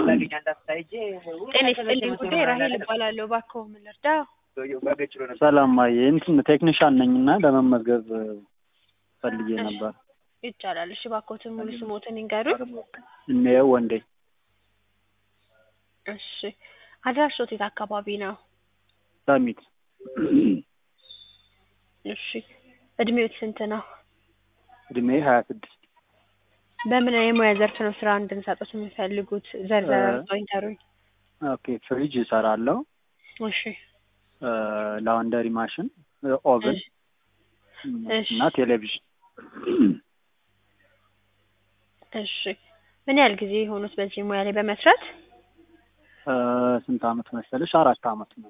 ጤና ይስጥልኝ ጉዳይ ራሄል እባላለሁ። እባክዎ ምን ልርዳው? ሰላም ማየ እንትን ቴክኒሻን ነኝ እና ለመመዝገብ ፈልጌ ነበር። ይቻላል። እሺ እባክዎትን ሙሉ ስሞትን ይንገሩኝ። እንየው ወንዴ እሺ አድራሾት የት አካባቢ ነው? ሰሚት እሺ እድሜዎት ስንት ነው? እድሜ ሀያ ስድስት በምን የሙያ ዘርፍ ነው ስራ እንድንሰጡት የሚፈልጉት? ዘርዘር አድርገው ይንገሩኝ። ኦኬ ፍሪጅ እሰራለሁ፣ እሺ ላውንደሪ ማሽን፣ ኦቨን እሺ እና ቴሌቪዥን። እሺ ምን ያህል ጊዜ የሆኑት በዚህ ሙያ ላይ በመስራት? እ ስንት አመት መሰለሽ? አራት አመት ነው።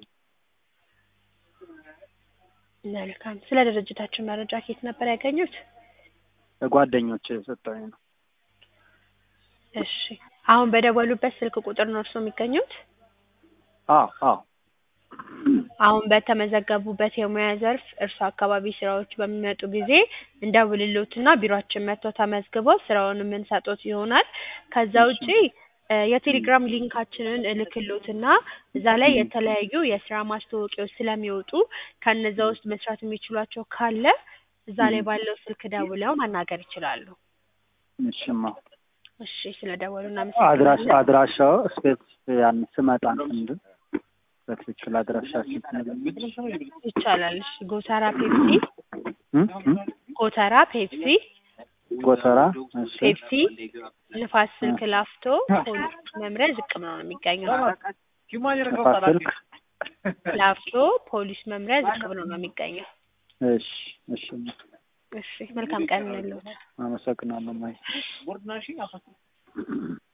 መልካም። ስለ ድርጅታችን መረጃ ከየት ነበር ያገኙት? ጓደኞች የሰጠኝ ነው። እሺ አሁን በደወሉበት ስልክ ቁጥር ነው እርስዎ የሚገኙት? አዎ አዎ አሁን በተመዘገቡበት የሙያ ዘርፍ እርሱ አካባቢ ስራዎች በሚመጡ ጊዜ እንደውልሎትና ቢሮአችን መጥተው ተመዝግበው ስራውን የምንሰጦት ይሆናል። ከዛ ውጪ እ የቴሌግራም ሊንካችንን እልክሎትና እዛ ላይ የተለያዩ የስራ ማስታወቂያዎች ስለሚወጡ ከነዛ ውስጥ መስራት የሚችሏቸው ካለ እዛ ላይ ባለው ስልክ ደውለው ማናገር ይችላሉ። እሺማ እሺ ስለደወሉ አድራሻ እናመሰግናለን። አድራሻው ስፔስ ያን ስመጣ እንትን በትክክል አድራሻችን ትነግሪኛለሽ? ይቻላል። እሺ ጎተራ ፔፕሲ እ እ ጎተራ ፔፕሲ ጎተራ እሺ ፔፕሲ ንፋስ ስልክ ላፍቶ ፖሊስ መምሪያ ዝቅ ብሎ ነው የሚገኘው። ንፋስ ስልክ ላፍቶ ፖሊስ መምሪያ ዝቅ ብሎ ነው የሚገኘው። እሺ እሺ እሺ መልካም ቀን እንለዎት። አመሰግናለሁ ማይ